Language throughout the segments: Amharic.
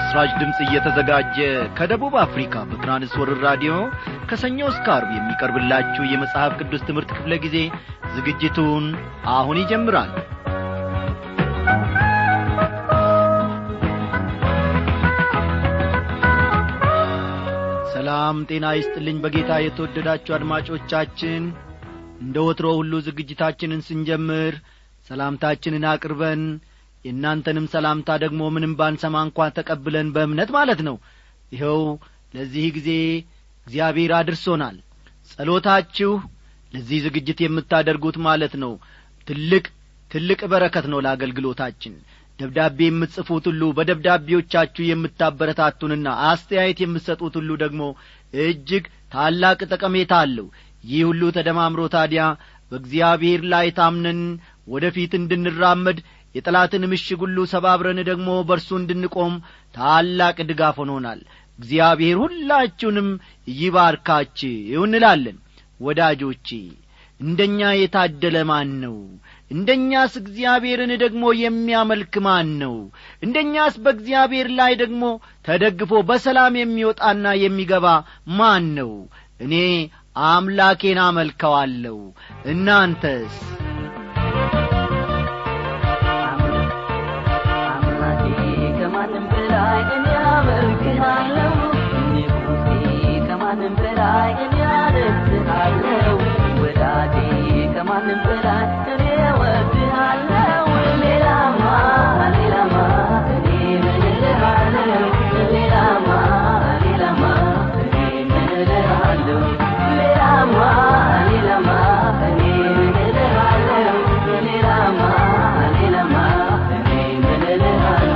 ለምሥራች ድምፅ እየተዘጋጀ ከደቡብ አፍሪካ በትራንስወርር ራዲዮ ከሰኞ እስከ አርብ የሚቀርብላችሁ የመጽሐፍ ቅዱስ ትምህርት ክፍለ ጊዜ ዝግጅቱን አሁን ይጀምራል ሰላም ጤና ይስጥልኝ በጌታ የተወደዳችሁ አድማጮቻችን እንደ ወትሮ ሁሉ ዝግጅታችንን ስንጀምር ሰላምታችንን አቅርበን የእናንተንም ሰላምታ ደግሞ ምንም ባንሰማ እንኳን ተቀብለን በእምነት ማለት ነው ይኸው ለዚህ ጊዜ እግዚአብሔር አድርሶናል ጸሎታችሁ ለዚህ ዝግጅት የምታደርጉት ማለት ነው ትልቅ ትልቅ በረከት ነው ለአገልግሎታችን ደብዳቤ የምትጽፉት ሁሉ በደብዳቤዎቻችሁ የምታበረታቱንና አስተያየት የምትሰጡት ሁሉ ደግሞ እጅግ ታላቅ ጠቀሜታ አለው ይህ ሁሉ ተደማምሮ ታዲያ በእግዚአብሔር ላይ ታምነን ወደ ፊት እንድንራመድ የጠላትን ምሽግ ሁሉ ሰባብረን ደግሞ በእርሱ እንድንቆም ታላቅ ድጋፍ ሆኖናል እግዚአብሔር ሁላችሁንም ይባርካችሁ እንላለን ወዳጆቼ እንደኛ የታደለ ማን ነው እንደኛስ እግዚአብሔርን ደግሞ የሚያመልክ ማን ነው እንደኛስ በእግዚአብሔር ላይ ደግሞ ተደግፎ በሰላም የሚወጣና የሚገባ ማን ነው እኔ አምላኬን አመልከዋለሁ እናንተስ ከማንም በላይ እኔ አመልክሃለሁ ንጉሴ ከማንም በላይ እኔ አነግሥሃለሁ ወዳጄ ከማንም በላይ እኔ እወድሃለሁ ሌላማ ሌላማ እኔ ምን እልሃለሁ ሌላማ ሌላማ እኔ ምን እልሃለሁ ሌላማ ሌላማ እኔ ምን እልሃለሁ ሌላማ ሌላማ እኔ ምን እልሃለሁ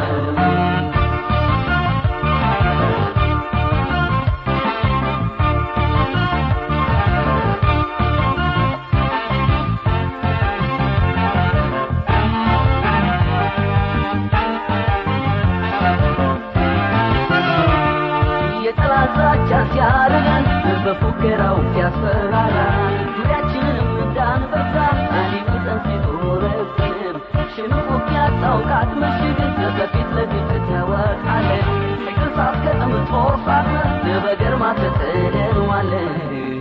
የጠላት ዛቻ ሲያረገን በፉከራው ሲያስፈራራን ዙሪያችንም እንዳንበዛ ሊውጠን ሲዞረብን ሽንቁ ያጣውቃት ምሽግ ከፊት ለፊት ተወቃለን ከቅርሳት ከጥም ጦር ሳትነ በገርማ ተጥለዋለን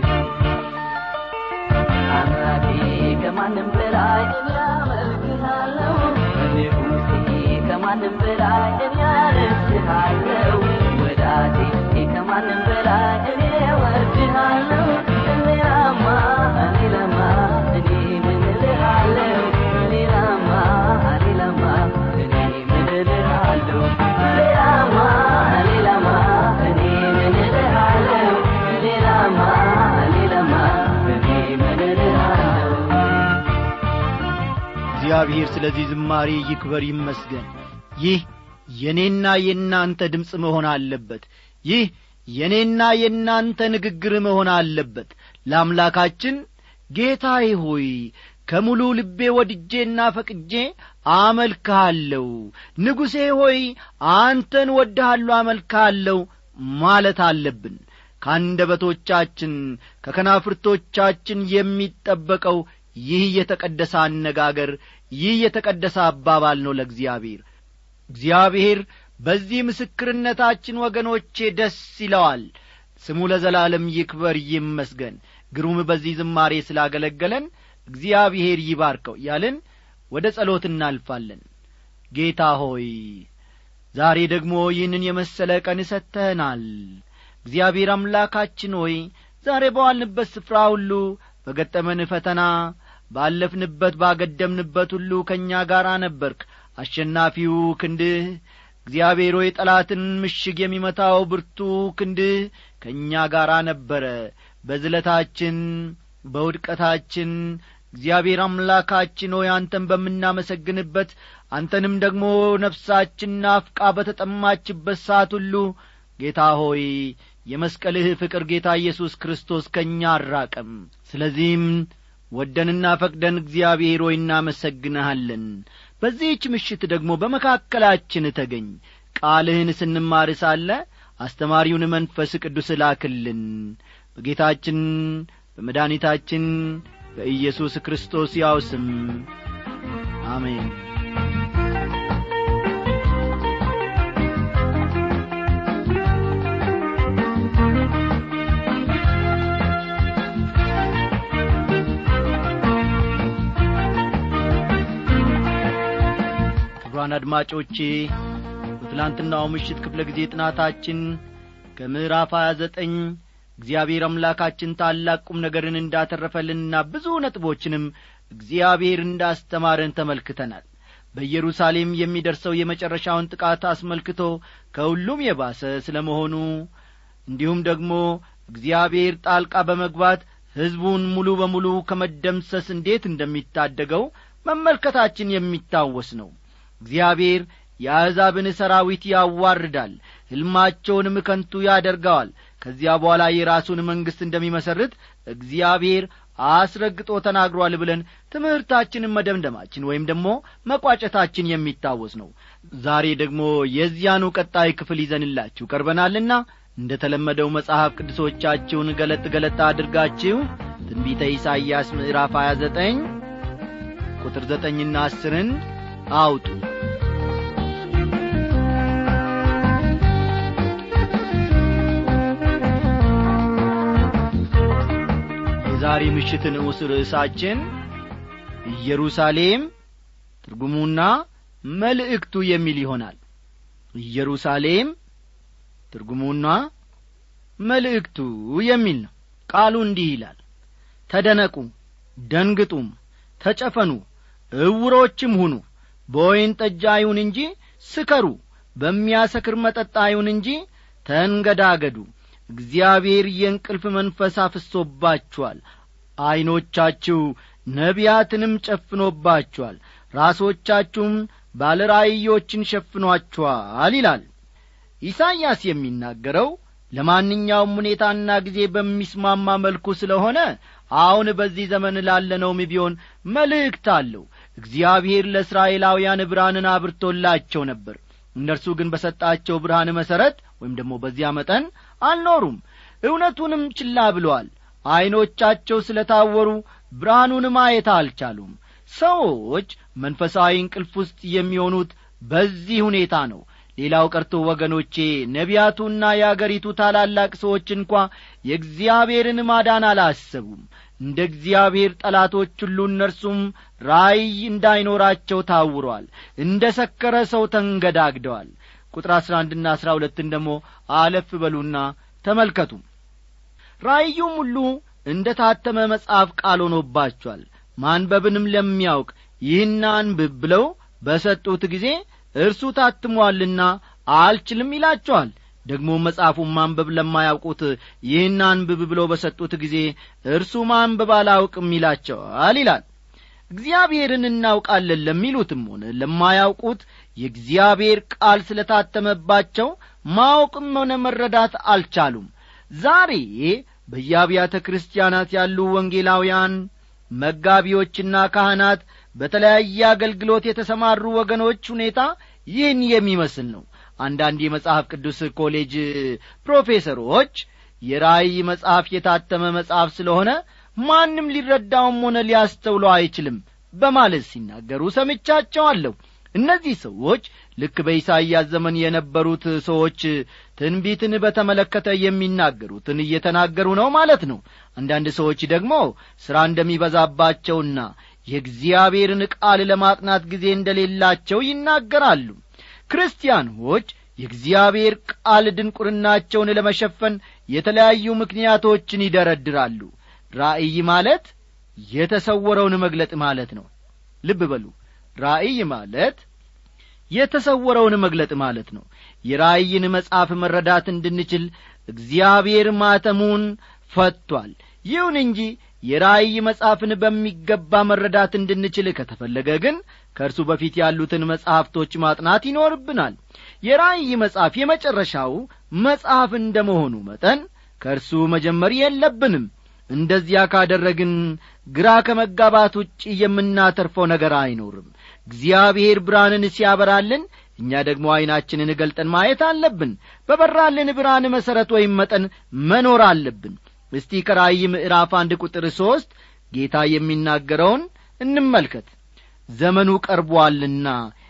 አምላኬ ከማንም በላይ እኔ አመልክሃለሁ ንጉሴ ከማንም በላይ እኔ አነግሥሃለሁ ወዳጄ ከማንም በላይ እኔ እወድሃለሁ ሌላማ ሌላማ እኔ ምን እልሃለሁ ሌላማ ሌላማ እኔ ምን እልሃለሁ ሌላማ ሌላማ እኔ ምን እልሃለሁ ሌላማ ሌላማ እኔ ምን እልሃለሁ እግዚአብሔር ስለዚህ ዝማሬ ይክበር ይመስገን ይህ የእኔና የእናንተ ድምፅ መሆን አለበት ይህ የእኔና የእናንተ ንግግር መሆን አለበት ለአምላካችን ጌታዬ ሆይ ከሙሉ ልቤ ወድጄና ፈቅጄ አመልክሃለሁ ንጉሴ ሆይ አንተን ወድሃለሁ አመልክሃለሁ ማለት አለብን ከአንደበቶቻችን ከከናፍርቶቻችን የሚጠበቀው ይህ የተቀደሰ አነጋገር ይህ የተቀደሰ አባባል ነው ለእግዚአብሔር እግዚአብሔር በዚህ ምስክርነታችን ወገኖቼ ደስ ይለዋል ስሙ ለዘላለም ይክበር ይመስገን ግሩም በዚህ ዝማሬ ስላገለገለን እግዚአብሔር ይባርከው ያልን ወደ ጸሎት እናልፋለን ጌታ ሆይ ዛሬ ደግሞ ይህንን የመሰለ ቀን ሰጥተህናል እግዚአብሔር አምላካችን ሆይ ዛሬ በዋልንበት ስፍራ ሁሉ በገጠመን ፈተና ባለፍንበት ባገደምንበት ሁሉ ከእኛ ጋር ነበርክ አሸናፊው ክንድህ እግዚአብሔር ሆይ ጠላትን ምሽግ የሚመታው ብርቱ ክንድህ ከእኛ ጋር ነበረ በዝለታችን በውድቀታችን እግዚአብሔር አምላካችን ሆይ አንተን በምናመሰግንበት አንተንም ደግሞ ነፍሳችን ናፍቃ በተጠማችበት ሰዓት ሁሉ ጌታ ሆይ የመስቀልህ ፍቅር ጌታ ኢየሱስ ክርስቶስ ከእኛ አራቀም ስለዚህም ወደንና ፈቅደን እግዚአብሔር ሆይ እናመሰግንሃለን በዚህች ምሽት ደግሞ በመካከላችን ተገኝ ቃልህን ስንማር ሳለ አስተማሪውን መንፈስ ቅዱስ ላክልን በጌታችን በመድኃኒታችን በኢየሱስ ክርስቶስ ያው ስም አሜን አድማጮቼ በትላንትናው ምሽት ክፍለ ጊዜ ጥናታችን ከምዕራፍ 29 እግዚአብሔር አምላካችን ታላቅ ቁም ነገርን እንዳተረፈልንና ብዙ ነጥቦችንም እግዚአብሔር እንዳስተማረን ተመልክተናል በኢየሩሳሌም የሚደርሰው የመጨረሻውን ጥቃት አስመልክቶ ከሁሉም የባሰ ስለ መሆኑ እንዲሁም ደግሞ እግዚአብሔር ጣልቃ በመግባት ሕዝቡን ሙሉ በሙሉ ከመደምሰስ እንዴት እንደሚታደገው መመልከታችን የሚታወስ ነው እግዚአብሔር የአሕዛብን ሰራዊት ያዋርዳል ሕልማቸውንም ከንቱ ያደርገዋል ከዚያ በኋላ የራሱን መንግሥት እንደሚመሠርት እግዚአብሔር አስረግጦ ተናግሯል ብለን ትምህርታችንን መደምደማችን ወይም ደግሞ መቋጨታችን የሚታወስ ነው ዛሬ ደግሞ የዚያኑ ቀጣይ ክፍል ይዘንላችሁ ቀርበናልና እንደ ተለመደው መጽሐፍ ቅዱሶቻችሁን ገለጥ ገለጥ አድርጋችሁ ትንቢተ ኢሳይያስ ምዕራፍ 29 ቁጥር ዘጠኝና አስርን አውጡ የዛሬ ምሽት ንዑስ ርዕሳችን ኢየሩሳሌም ትርጉሙና መልእክቱ የሚል ይሆናል ኢየሩሳሌም ትርጉሙና መልእክቱ የሚል ነው ቃሉ እንዲህ ይላል ተደነቁ ደንግጡም ተጨፈኑ እውሮችም ሁኑ በወይን ጠጅ አይሁን እንጂ ስከሩ በሚያሰክር መጠጥ አይሁን እንጂ ተንገዳገዱ እግዚአብሔር የእንቅልፍ መንፈስ አፍሶባችኋል ዐይኖቻችሁ ነቢያትንም ጨፍኖባችኋል ራሶቻችሁም ባለ ራእዮችን ሸፍኗችኋል ይላል ኢሳይያስ የሚናገረው ለማንኛውም ሁኔታና ጊዜ በሚስማማ መልኩ ስለሆነ አሁን በዚህ ዘመን ላለነውም ቢሆን መልእክት አለው እግዚአብሔር ለእስራኤላውያን ብርሃንን አብርቶላቸው ነበር እነርሱ ግን በሰጣቸው ብርሃን መሠረት ወይም ደግሞ በዚያ መጠን አልኖሩም እውነቱንም ችላ ብለዋል ዐይኖቻቸው ስለ ታወሩ ብርሃኑን ማየት አልቻሉም ሰዎች መንፈሳዊ እንቅልፍ ውስጥ የሚሆኑት በዚህ ሁኔታ ነው ሌላው ቀርቶ ወገኖቼ ነቢያቱና የአገሪቱ ታላላቅ ሰዎች እንኳ የእግዚአብሔርን ማዳን አላሰቡም እንደ እግዚአብሔር ጠላቶች ሁሉ እነርሱም ራእይ እንዳይኖራቸው ታውረዋል እንደ ሰከረ ሰው ተንገዳግደዋል ቁጥር አሥራ አንድና አሥራ ሁለትን ደግሞ አለፍ በሉና ተመልከቱ ራእዩም ሁሉ እንደ ታተመ መጽሐፍ ቃል ሆኖባቸዋል ማንበብንም ለሚያውቅ ይህን አንብብ ብለው በሰጡት ጊዜ እርሱ ታትሟልና አልችልም ይላቸዋል ደግሞ መጽሐፉን ማንበብ ለማያውቁት ይህን አንብብ ብለው በሰጡት ጊዜ እርሱ ማንበብ አላውቅም ይላቸዋል ይላል እግዚአብሔርን እናውቃለን ለሚሉትም ሆነ ለማያውቁት የእግዚአብሔር ቃል ስለ ታተመባቸው ማወቅም ሆነ መረዳት አልቻሉም ዛሬ በየአብያተ ክርስቲያናት ያሉ ወንጌላውያን መጋቢዎችና ካህናት በተለያየ አገልግሎት የተሰማሩ ወገኖች ሁኔታ ይህን የሚመስል ነው አንዳንድ የመጽሐፍ ቅዱስ ኮሌጅ ፕሮፌሰሮች የራእይ መጽሐፍ የታተመ መጽሐፍ ስለሆነ ማንም ሊረዳውም ሆነ ሊያስተውለው አይችልም በማለት ሲናገሩ ሰምቻቸዋለሁ እነዚህ ሰዎች ልክ በኢሳይያስ ዘመን የነበሩት ሰዎች ትንቢትን በተመለከተ የሚናገሩትን እየተናገሩ ነው ማለት ነው አንዳንድ ሰዎች ደግሞ ሥራ እንደሚበዛባቸውና የእግዚአብሔርን ቃል ለማጥናት ጊዜ እንደሌላቸው ይናገራሉ ክርስቲያኖች የእግዚአብሔር ቃል ድንቁርናቸውን ለመሸፈን የተለያዩ ምክንያቶችን ይደረድራሉ ራእይ ማለት የተሰወረውን መግለጥ ማለት ነው ልብ በሉ ራእይ ማለት የተሰወረውን መግለጥ ማለት ነው የራእይን መጽሐፍ መረዳት እንድንችል እግዚአብሔር ማተሙን ፈቷል ይሁን እንጂ የራእይ መጽሐፍን በሚገባ መረዳት እንድንችል ከተፈለገ ግን ከእርሱ በፊት ያሉትን መጻሕፍቶች ማጥናት ይኖርብናል የራእይ መጽሐፍ የመጨረሻው መጽሐፍ እንደ መሆኑ መጠን ከእርሱ መጀመር የለብንም እንደዚያ ካደረግን ግራ ከመጋባት ውጭ የምናተርፈው ነገር አይኖርም እግዚአብሔር ብርሃንን ሲያበራልን እኛ ደግሞ ዐይናችንን ገልጠን ማየት አለብን በበራልን ብርሃን መሠረት ወይም መጠን መኖር አለብን እስቲ ከራእይ ምዕራፍ አንድ ቁጥር ሦስት ጌታ የሚናገረውን እንመልከት ዘመኑ ቀርቦአልና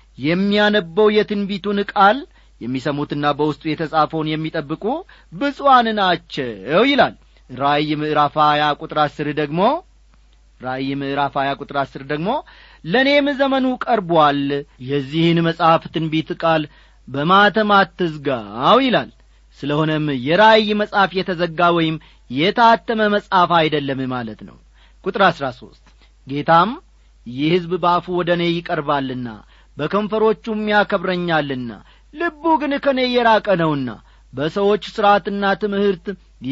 የሚያነበው የትንቢቱን ቃል የሚሰሙትና በውስጡ የተጻፈውን የሚጠብቁ ብፁዓን ናቸው ይላል ራእይ ምዕራፍ ሀያ ቁጥር አስር ደግሞ ራእይ ምዕራፍ 20 ቁጥር 10 ደግሞ ለእኔም ዘመኑ ቀርቧል የዚህን መጽሐፍ ትንቢት ቃል በማተም አትዝጋው ይላል ስለሆነም የራእይ መጽሐፍ የተዘጋ ወይም የታተመ መጽሐፍ አይደለም ማለት ነው ቁጥር አሥራ ሦስት ጌታም ይህ ሕዝብ በአፉ ወደ እኔ ይቀርባልና በከንፈሮቹም ያከብረኛልና ልቡ ግን ከእኔ የራቀ ነውና በሰዎች ሥርዓትና ትምህርት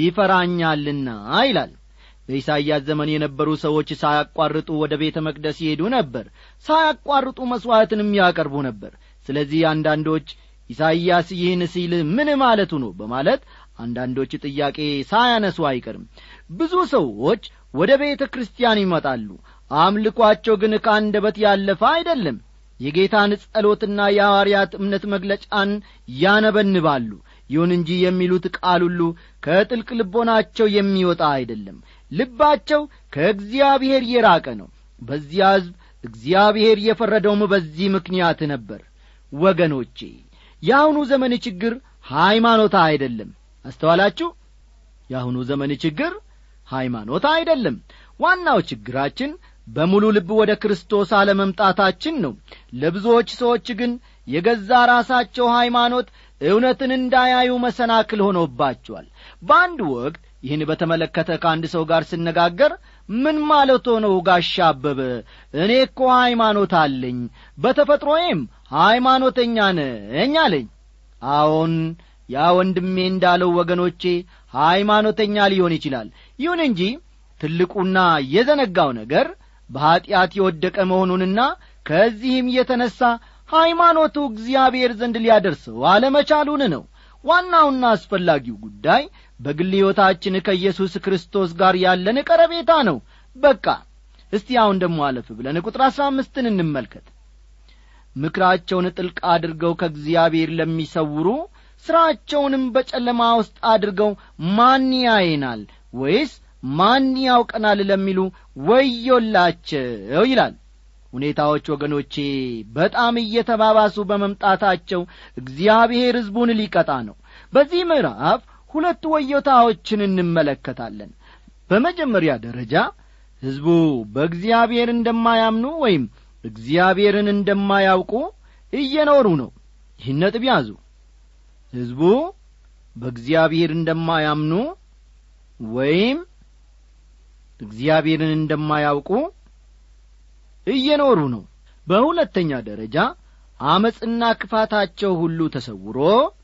ይፈራኛልና ይላል በኢሳይያስ ዘመን የነበሩ ሰዎች ሳያቋርጡ ወደ ቤተ መቅደስ ይሄዱ ነበር ሳያቋርጡ መሥዋዕትንም ያቀርቡ ነበር ስለዚህ አንዳንዶች ኢሳይያስ ይህን ሲል ምን ማለቱ ነው በማለት አንዳንዶች ጥያቄ ሳያነሱ አይቀርም ብዙ ሰዎች ወደ ቤተ ክርስቲያን ይመጣሉ አምልኳቸው ግን ከአንደበት ያለፈ አይደለም የጌታን ጸሎትና የሐዋርያት እምነት መግለጫን ያነበንባሉ ይሁን እንጂ የሚሉት ቃል ሁሉ ከጥልቅ ልቦናቸው የሚወጣ አይደለም ልባቸው ከእግዚአብሔር የራቀ ነው በዚያ ሕዝብ እግዚአብሔር የፈረደውም በዚህ ምክንያት ነበር ወገኖቼ የአሁኑ ዘመን ችግር ሃይማኖት አይደለም አስተዋላችሁ የአሁኑ ዘመን ችግር ሃይማኖት አይደለም ዋናው ችግራችን በሙሉ ልብ ወደ ክርስቶስ አለመምጣታችን ነው ለብዙዎች ሰዎች ግን የገዛ ራሳቸው ሃይማኖት እውነትን እንዳያዩ መሰናክል ሆኖባቸዋል በአንድ ወቅት ይህን በተመለከተ ከአንድ ሰው ጋር ስነጋገር ምን ማለት ሆነው ጋሻ አበበ እኔ እኮ ሃይማኖት አለኝ በተፈጥሮዬም ሃይማኖተኛ ነኝ አለኝ አዎን ያ ወንድሜ እንዳለው ወገኖቼ ሃይማኖተኛ ሊሆን ይችላል ይሁን እንጂ ትልቁና የዘነጋው ነገር በኀጢአት የወደቀ መሆኑንና ከዚህም የተነሣ ሃይማኖቱ እግዚአብሔር ዘንድ ሊያደርሰው አለመቻሉን ነው ዋናውና አስፈላጊው ጉዳይ በግል ሕይወታችን ከኢየሱስ ክርስቶስ ጋር ያለን ቀረቤታ ነው በቃ እስቲ አሁን ደሞ አለፍ ብለን ቁጥር አሥራ አምስትን እንመልከት ምክራቸውን ጥልቅ አድርገው ከእግዚአብሔር ለሚሰውሩ ሥራቸውንም በጨለማ ውስጥ አድርገው ማን ያየናል ወይስ ማን ያውቀናል ለሚሉ ወዮላቸው ይላል ሁኔታዎች ወገኖቼ በጣም እየተባባሱ በመምጣታቸው እግዚአብሔር ሕዝቡን ሊቀጣ ነው በዚህ ምዕራፍ ሁለት ወዮታዎችን እንመለከታለን በመጀመሪያ ደረጃ ሕዝቡ በእግዚአብሔር እንደማያምኑ ወይም እግዚአብሔርን እንደማያውቁ እየኖሩ ነው ይህን ነጥብ ያዙ ሕዝቡ በእግዚአብሔር እንደማያምኑ ወይም እግዚአብሔርን እንደማያውቁ እየኖሩ ነው በሁለተኛ ደረጃ አመፅና ክፋታቸው ሁሉ ተሰውሮ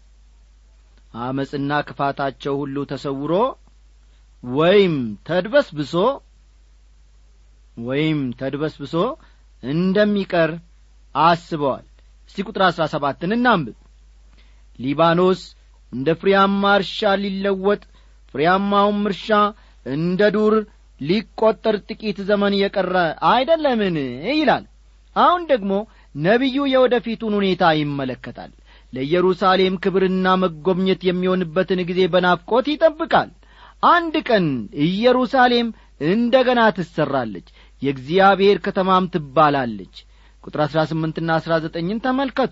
አመፅና ክፋታቸው ሁሉ ተሰውሮ ወይም ተድበስብሶ ወይም ተድበስብሶ እንደሚቀር አስበዋል እስቲ ቁጥር አሥራ ሰባትን እናንብብ ሊባኖስ እንደ ፍሬያማ እርሻ ሊለወጥ ፍሬያማውም እርሻ እንደ ዱር ሊቈጠር ጥቂት ዘመን የቀረ አይደለምን ይላል አሁን ደግሞ ነቢዩ የወደፊቱን ሁኔታ ይመለከታል ለኢየሩሳሌም ክብርና መጐብኘት የሚሆንበትን ጊዜ በናፍቆት ይጠብቃል አንድ ቀን ኢየሩሳሌም እንደ ገና ትሠራለች የእግዚአብሔር ከተማም ትባላለች ቁጥር አሥራ ስምንትና አሥራ ዘጠኝን ተመልከቱ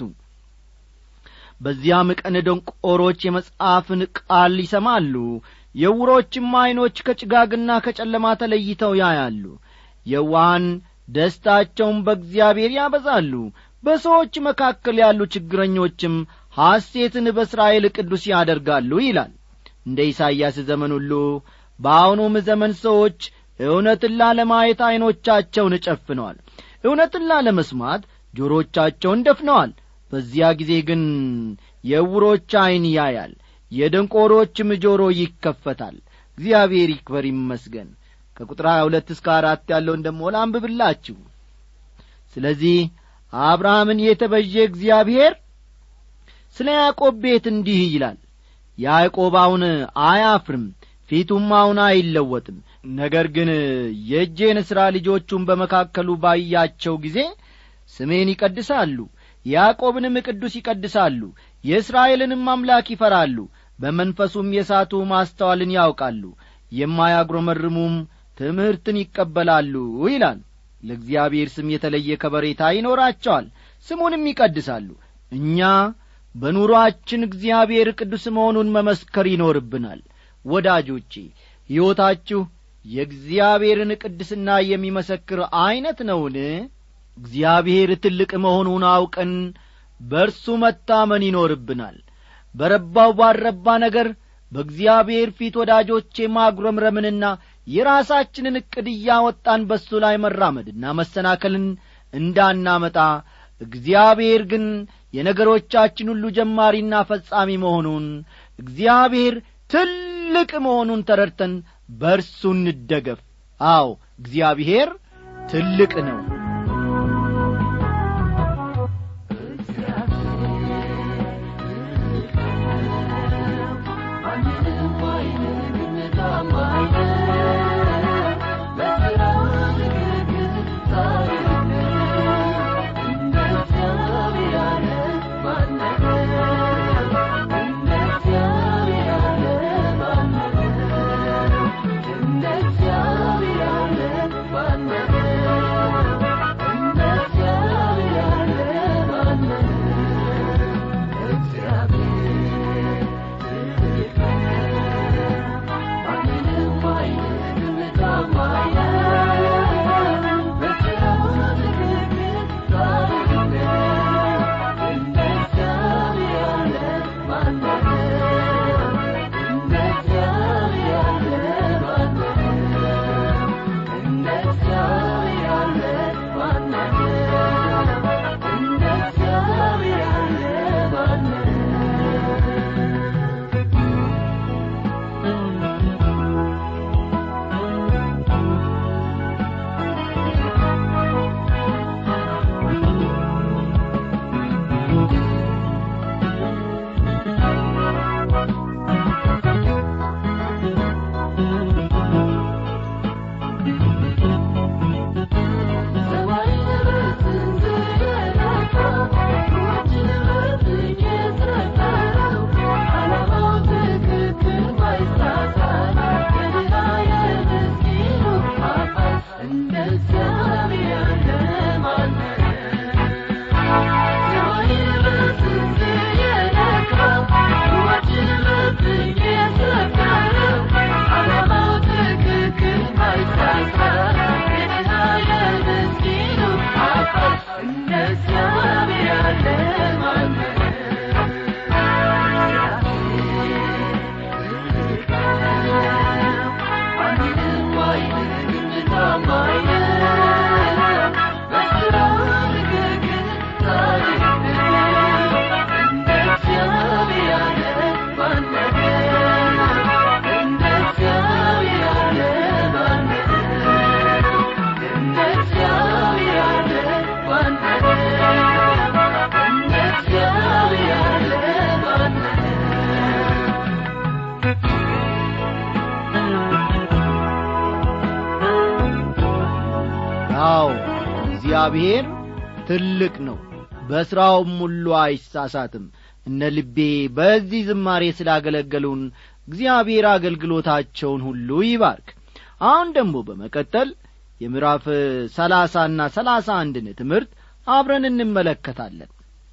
በዚያም ቀን ደንቆሮች የመጽሐፍን ቃል ይሰማሉ የውሮችም ዐይኖች ከጭጋግና ከጨለማ ተለይተው ያያሉ የዋሃን ደስታቸውን በእግዚአብሔር ያበዛሉ በሰዎች መካከል ያሉ ችግረኞችም ሐሴትን በእስራኤል ቅዱስ ያደርጋሉ ይላል እንደ ኢሳይያስ ዘመን ሁሉ በአሁኑም ዘመን ሰዎች እውነትን ላለማየት ዐይኖቻቸውን ጨፍነዋል እውነትን ላለመስማት ጆሮቻቸውን ደፍነዋል በዚያ ጊዜ ግን የዕውሮች ዐይን ያያል የደንቆሮችም ጆሮ ይከፈታል እግዚአብሔር ይክበር ይመስገን ከቁጥር ሀያ ሁለት እስከ አራት ያለውን ደሞ ላንብብላችሁ ስለዚህ አብርሃምን የተበዤ እግዚአብሔር ስለ ያዕቆብ ቤት እንዲህ ይላል ያዕቆብ አሁን አያፍርም ፊቱም አሁን አይለወጥም ነገር ግን የእጄን ሥራ ልጆቹን በመካከሉ ባያቸው ጊዜ ስሜን ይቀድሳሉ ያዕቆብንም ቅዱስ ይቀድሳሉ የእስራኤልንም አምላክ ይፈራሉ በመንፈሱም የሳቱ ማስተዋልን ያውቃሉ የማያጉረመርሙም ትምህርትን ይቀበላሉ ይላል ለእግዚአብሔር ስም የተለየ ከበሬታ ይኖራቸዋል ስሙንም ይቀድሳሉ እኛ በኑሮአችን እግዚአብሔር ቅዱስ መሆኑን መመስከር ይኖርብናል ወዳጆቼ ሕይወታችሁ የእግዚአብሔርን ቅድስና የሚመሰክር ዐይነት ነውን እግዚአብሔር ትልቅ መሆኑን አውቀን በእርሱ መታመን ይኖርብናል በረባው ባልረባ ነገር በእግዚአብሔር ፊት ወዳጆቼ ማጉረምረምንና የራሳችንን ዕቅድ እያወጣን በእሱ ላይ መራመድና መሰናከልን እንዳናመጣ እግዚአብሔር ግን የነገሮቻችን ሁሉ ጀማሪና ፈጻሚ መሆኑን እግዚአብሔር ትልቅ መሆኑን ተረድተን በእርሱ እንደገፍ አዎ እግዚአብሔር ትልቅ ነው አዎ እግዚአብሔር ትልቅ ነው በሥራውም ሁሉ አይሳሳትም እነ ልቤ በዚህ ዝማሬ ስላገለገሉን እግዚአብሔር አገልግሎታቸውን ሁሉ ይባርክ አሁን ደግሞ በመቀጠል የምዕራፍ ሰላሳና ሰላሳ አንድን ትምህርት አብረን እንመለከታለን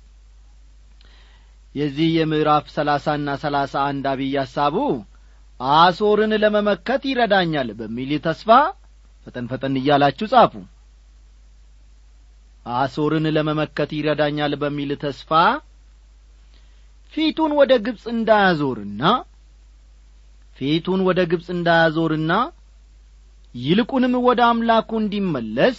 የዚህ የምዕራፍ ሰላሳና ሰላሳ አንድ አብይ ሐሳቡ አሶርን ለመመከት ይረዳኛል በሚል ተስፋ ፈጠን ፈጠን እያላችሁ ጻፉ አሶርን ለመመከት ይረዳኛል በሚል ተስፋ ፊቱን ወደ ግብፅ እንዳያዞርና ፊቱን ወደ ግብፅ እንዳያዞርና ይልቁንም ወደ አምላኩ እንዲመለስ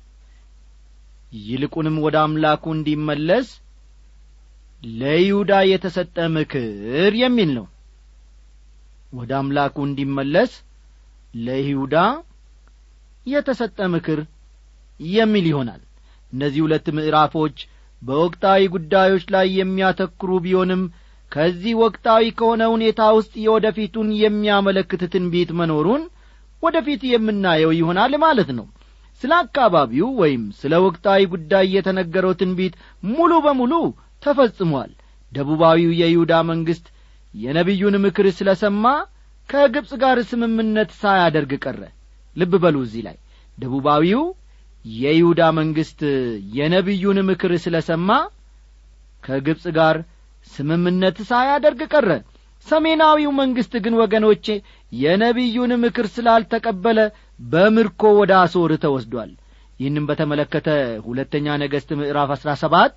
ይልቁንም ወደ አምላኩ እንዲመለስ ለይሁዳ የተሰጠ ምክር የሚል ነው ወደ አምላኩ እንዲመለስ ለይሁዳ የተሰጠ ምክር የሚል ይሆናል እነዚህ ሁለት ምዕራፎች በወቅታዊ ጉዳዮች ላይ የሚያተክሩ ቢሆንም ከዚህ ወቅታዊ ከሆነ ሁኔታ ውስጥ የወደፊቱን የሚያመለክት ትንቢት መኖሩን ወደፊት የምናየው ይሆናል ማለት ነው ስለ አካባቢው ወይም ስለ ወቅታዊ ጉዳይ የተነገረው ትንቢት ሙሉ በሙሉ ተፈጽሟል ደቡባዊው የይሁዳ መንግሥት የነቢዩን ምክር ስለ ሰማ ከግብፅ ጋር ስምምነት ሳያደርግ ቀረ ልብ በሉ እዚህ ላይ ደቡባዊው የይሁዳ መንግሥት የነቢዩን ምክር ስለ ሰማ ከግብፅ ጋር ስምምነት ሳያደርግ ቀረ ሰሜናዊው መንግሥት ግን ወገኖቼ የነቢዩን ምክር ስላልተቀበለ በምርኮ ወደ አሶር ተወስዷል ይህንም በተመለከተ ሁለተኛ ነገሥት ምዕራፍ አሥራ ሰባት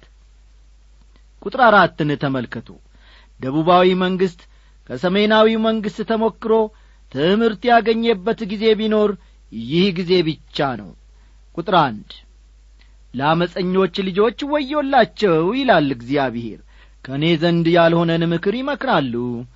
ቁጥር አራትን ተመልከቱ ደቡባዊ መንግሥት ከሰሜናዊው መንግሥት ተሞክሮ ትምህርት ያገኘበት ጊዜ ቢኖር ይህ ጊዜ ብቻ ነው ቁጥር አንድ ለአመፀኞች ልጆች ወዮላቸው ይላል እግዚአብሔር ከእኔ ዘንድ ያልሆነን ምክር ይመክራሉ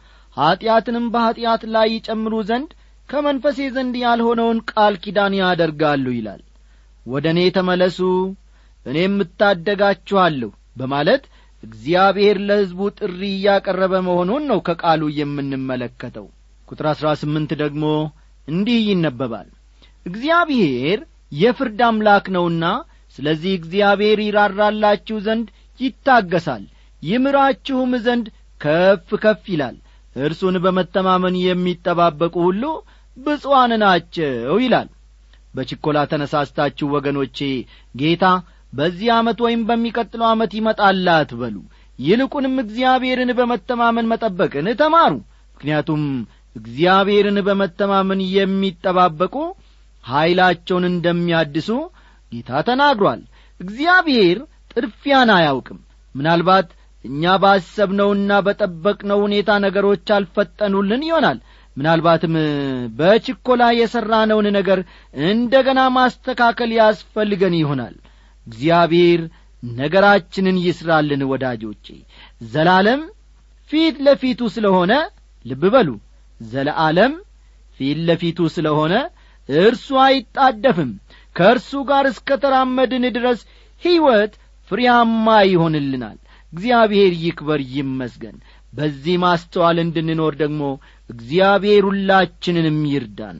ኀጢአትንም በኀጢአት ላይ ይጨምሩ ዘንድ ከመንፈሴ ዘንድ ያልሆነውን ቃል ኪዳን ያደርጋሉ ይላል ወደ እኔ ተመለሱ እኔም እታደጋችኋለሁ በማለት እግዚአብሔር ለሕዝቡ ጥሪ እያቀረበ መሆኑን ነው ከቃሉ የምንመለከተው ቁጥር አሥራ ስምንት ደግሞ እንዲህ ይነበባል እግዚአብሔር የፍርድ አምላክ ነውና ስለዚህ እግዚአብሔር ይራራላችሁ ዘንድ ይታገሳል ይምራችሁም ዘንድ ከፍ ከፍ ይላል እርሱን በመተማመን የሚጠባበቁ ሁሉ ብፁዓን ናቸው ይላል በችኰላ ተነሳስታችሁ ወገኖቼ ጌታ በዚህ ዓመት ወይም በሚቀጥለው ዓመት ይመጣል አትበሉ ይልቁንም እግዚአብሔርን በመተማመን መጠበቅን ተማሩ ምክንያቱም እግዚአብሔርን በመተማመን የሚጠባበቁ ኀይላቸውን እንደሚያድሱ ጌታ ተናግሯል እግዚአብሔር ጥድፊያን አያውቅም ምናልባት እኛ ባሰብነውና በጠበቅነው ሁኔታ ነገሮች አልፈጠኑልን ይሆናል ምናልባትም በችኰላ የሠራነውን ነገር እንደ ገና ማስተካከል ያስፈልገን ይሆናል እግዚአብሔር ነገራችንን ይስራልን ወዳጆቼ ዘላለም ፊት ለፊቱ ስለ ሆነ ልብ በሉ ዘለዓለም ፊት ለፊቱ ስለ ሆነ እርሱ አይጣደፍም ከእርሱ ጋር እስከ ተራመድን ድረስ ሕይወት ፍሬያማ ይሆንልናል እግዚአብሔር ይክበር ይመስገን በዚህ ማስተዋል እንድንኖር ደግሞ እግዚአብሔር ሁላችንንም ይርዳን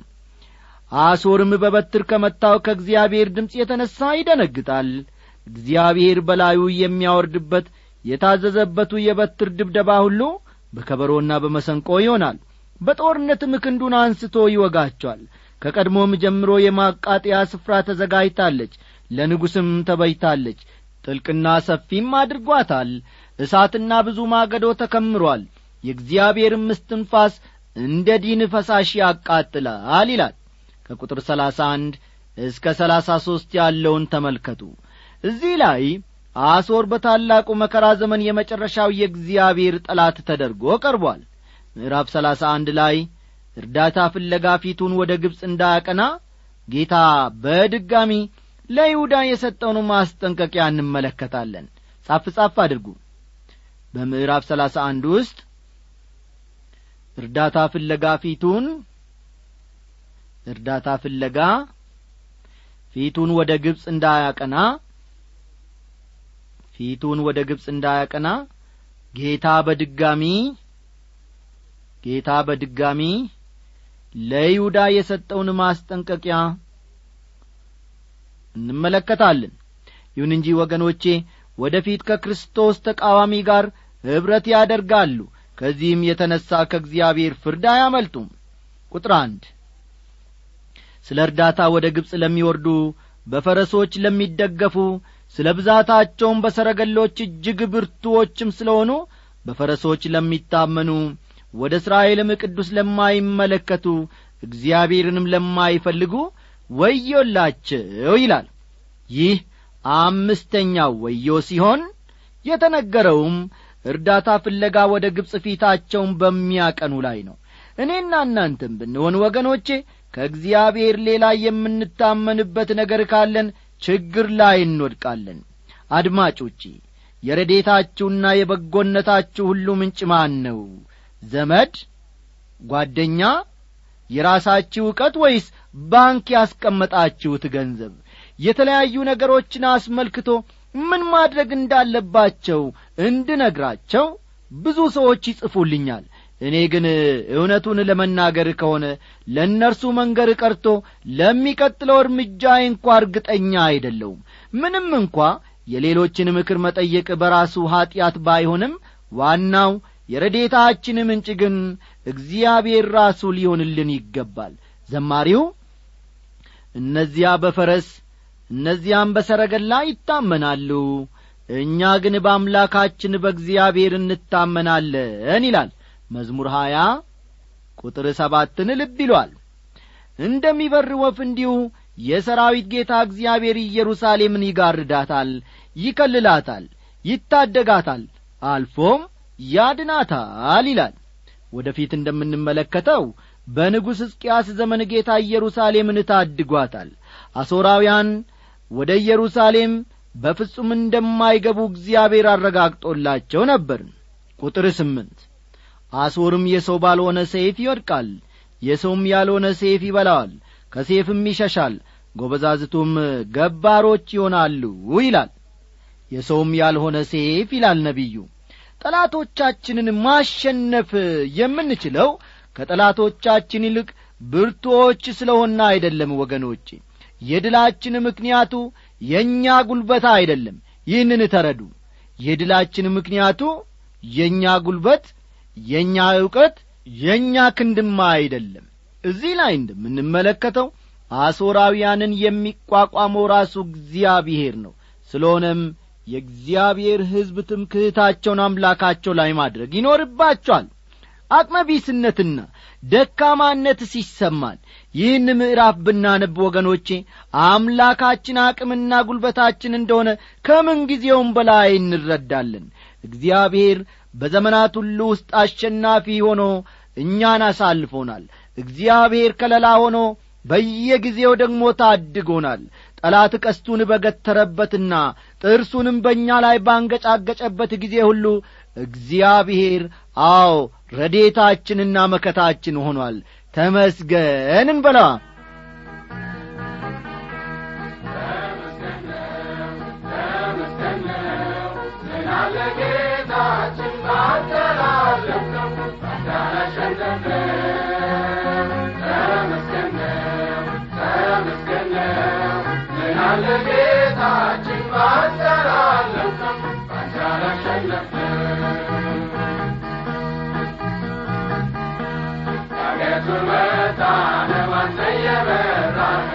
አሶርም በበትር ከመታው ከእግዚአብሔር ድምፅ የተነሣ ይደነግጣል እግዚአብሔር በላዩ የሚያወርድበት የታዘዘበቱ የበትር ድብደባ ሁሉ በከበሮና በመሰንቆ ይሆናል በጦርነትም ክንዱን አንስቶ ይወጋቸዋል ከቀድሞም ጀምሮ የማቃጠያ ስፍራ ተዘጋጅታለች ለንጉሥም ተበይታለች ጥልቅና ሰፊም አድርጓታል እሳትና ብዙ ማገዶ ተከምሯል የእግዚአብሔርም እስትንፋስ እንደ ዲን ፈሳሽ ያቃጥላል ይላል ከቁጥር ሰላሳ አንድ እስከ ሰላሳ ሦስት ያለውን ተመልከቱ እዚህ ላይ አሶር በታላቁ መከራ ዘመን የመጨረሻው የእግዚአብሔር ጠላት ተደርጎ ቀርቧል ምዕራፍ ሰላሳ አንድ ላይ እርዳታ ፍለጋ ፊቱን ወደ ግብፅ እንዳያቀና ጌታ በድጋሚ ለይሁዳ የሰጠውን ማስጠንቀቂያ እንመለከታለን ጻፍ ጻፍ አድርጉ በምዕራፍ ሰላሳ አንድ ውስጥ እርዳታ ፍለጋ ፊቱን እርዳታ ፍለጋ ፊቱን ወደ ግብፅ እንዳያቀና ፊቱን ወደ ግብፅ እንዳያቀና ጌታ በድጋሚ ጌታ በድጋሚ ለይሁዳ የሰጠውን ማስጠንቀቂያ እንመለከታለን ይሁን እንጂ ወገኖቼ ወደ ፊት ከክርስቶስ ተቃዋሚ ጋር ኅብረት ያደርጋሉ ከዚህም የተነሣ ከእግዚአብሔር ፍርድ አያመልጡም ቁጥር አንድ ስለ እርዳታ ወደ ግብፅ ለሚወርዱ በፈረሶች ለሚደገፉ ስለ ብዛታቸውም በሰረገሎች እጅግ ብርቱዎችም ስለሆኑ በፈረሶች ለሚታመኑ ወደ እስራኤልም ቅዱስ ለማይመለከቱ እግዚአብሔርንም ለማይፈልጉ ወዮላቸው ይላል ይህ አምስተኛው ወዮ ሲሆን የተነገረውም እርዳታ ፍለጋ ወደ ግብፅ ፊታቸውን በሚያቀኑ ላይ ነው እኔና እናንተም ብንሆን ወገኖቼ ከእግዚአብሔር ሌላ የምንታመንበት ነገር ካለን ችግር ላይ እንወድቃለን አድማጮቼ የረዴታችሁና የበጎነታችሁ ሁሉ ምንጭ ማን ነው ዘመድ ጓደኛ የራሳችሁ ዕውቀት ወይስ ባንክ ያስቀመጣችሁት ገንዘብ የተለያዩ ነገሮችን አስመልክቶ ምን ማድረግ እንዳለባቸው እንድነግራቸው ብዙ ሰዎች ይጽፉልኛል እኔ ግን እውነቱን ለመናገር ከሆነ ለእነርሱ መንገር ቀርቶ ለሚቀጥለው እርምጃ እንኳ እርግጠኛ አይደለውም ምንም እንኳ የሌሎችን ምክር መጠየቅ በራሱ ኀጢአት ባይሆንም ዋናው የረዴታችን ምንጭ ግን እግዚአብሔር ራሱ ሊሆንልን ይገባል ዘማሪው እነዚያ በፈረስ እነዚያም በሰረገላ ይታመናሉ እኛ ግን በአምላካችን በእግዚአብሔር እንታመናለን ይላል መዝሙር ሀያ ቁጥር ሰባትን ልብ ይሏል እንደሚበር ወፍ እንዲሁ የሰራዊት ጌታ እግዚአብሔር ኢየሩሳሌምን ይጋርዳታል ይከልላታል ይታደጋታል አልፎም ያድናታል ይላል ወደ ፊት እንደምንመለከተው በንጉሥ ሕዝቅያስ ዘመን ጌታ ኢየሩሳሌምን ታድጓታል አሦራውያን ወደ ኢየሩሳሌም በፍጹም እንደማይገቡ እግዚአብሔር አረጋግጦላቸው ነበር ቁጥር ስምንት አሦርም የሰው ባልሆነ ሰይፍ ይወድቃል የሰውም ያልሆነ ሰይፍ ይበላዋል ከሴፍም ይሸሻል ጐበዛዝቱም ገባሮች ይሆናሉ ይላል የሰውም ያልሆነ ሴፍ ይላል ነቢዩ ጠላቶቻችንን ማሸነፍ የምንችለው ከጠላቶቻችን ይልቅ ብርቶች ስለሆና አይደለም ወገኖቼ የድላችን ምክንያቱ የእኛ ጉልበት አይደለም ይህንን ተረዱ የድላችን ምክንያቱ የእኛ ጉልበት የእኛ ዕውቀት የእኛ ክንድማ አይደለም እዚህ ላይ እንደምንመለከተው አሦራውያንን የሚቋቋመው ራሱ እግዚአብሔር ነው ስለሆነም የእግዚአብሔር ሕዝብ ትምክህታቸውን አምላካቸው ላይ ማድረግ ይኖርባቸዋል አቅመቢስነትና ደካማነት ሲሰማን ይህን ምዕራፍ ብናነብ ወገኖቼ አምላካችን አቅምና ጉልበታችን እንደሆነ ከምን ጊዜውም በላይ እንረዳለን እግዚአብሔር በዘመናት ሁሉ ውስጥ አሸናፊ ሆኖ እኛን አሳልፎናል እግዚአብሔር ከለላ ሆኖ በየጊዜው ደግሞ ታድጎናል ጠላት ቀስቱን በገተረበትና ጥርሱንም በእኛ ላይ ባንገጫገጨበት ጊዜ ሁሉ እግዚአብሔር አዎ ረዴታችንና መከታችን ሆኗል ተመስገን እንበላ ጌታችን ባንተላለፍ ባንተ አላሸነፍንም ዳገቱን መጣነው አንተ እየመራህ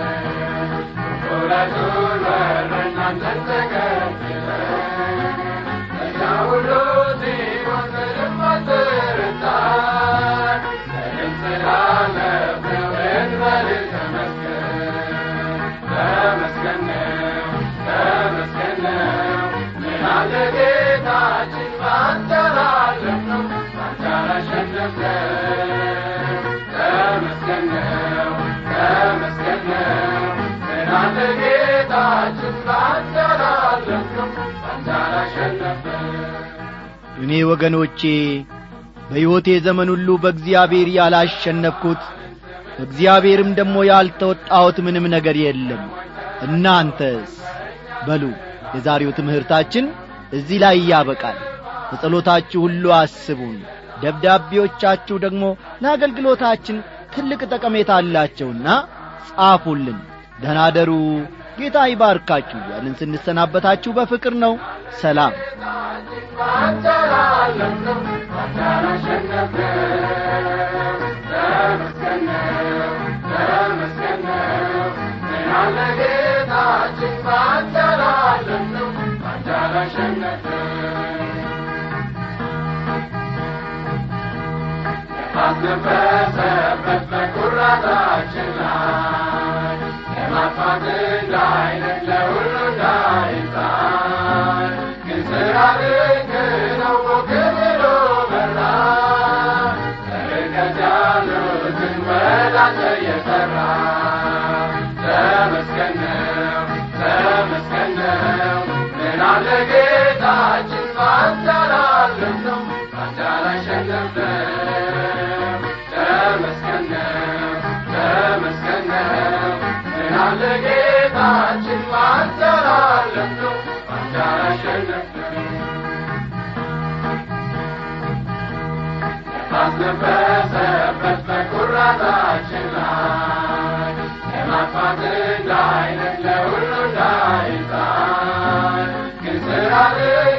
ቁልቁለቱን ወረድን አንተን ተከትለን እኛ ሁሉ ሲሆን ምንም አልተረታን ምንም ስላለፍነው እንበልህ ተመስገን ተመስገን ነው ተመስገን ነው ምን አለ ጌታችን ባንተ ላለፍነው ባንተ አላሸነፍነው ተመስገን ነው ተመስገን ነው ምን አለ ጌታችን ባንተ ላለፍነው ባንተ አላሸነፍነው እኔ ወገኖቼ በሕይወቴ ዘመን ሁሉ በእግዚአብሔር ያላሸነፍኩት እግዚአብሔርም ደግሞ ያልተወጣሁት ምንም ነገር የለም እናንተስ በሉ የዛሬው ትምህርታችን እዚህ ላይ ያበቃል በጸሎታችሁ ሁሉ አስቡን ደብዳቤዎቻችሁ ደግሞ ለአገልግሎታችን ትልቅ ጠቀሜታ አላቸውና ጻፉልን ደናደሩ ጌታ ይባርካችሁ ያልን ስንሰናበታችሁ በፍቅር ነው ሰላም ባንተ ላለፍነው ባንተ አላሸነፍነው ተመስገን ነው ተመስገን ነው ምን አለ ጌታችን ባንተ ላለፍነው ባንተ አላሸነፍነው ባስነበሰበት በኩራታችን ላይ የማጥፋት እንዳይነት ለሁሉ እንዳይታይ ግን ስራ ልክ ነው ሞክብሎ በራ ከርቀት ያሉትን ወዳንተ የሰራ ተመስገን ነው ተመስገን ነው ምን አለ ጌታችን ባንተ ላለፍነው ባንተ አላሸነፍነው ተመስገን ነው ተመስገን ነው ምን አለ ጌታችን ባንተ ላለፍነው ባንተ አላሸነፍነው ባስነበሰበት በኩራታችን ላይ የማጥፋት እንዳይነት ለሁሉ እንዳይታይ ግን ስራ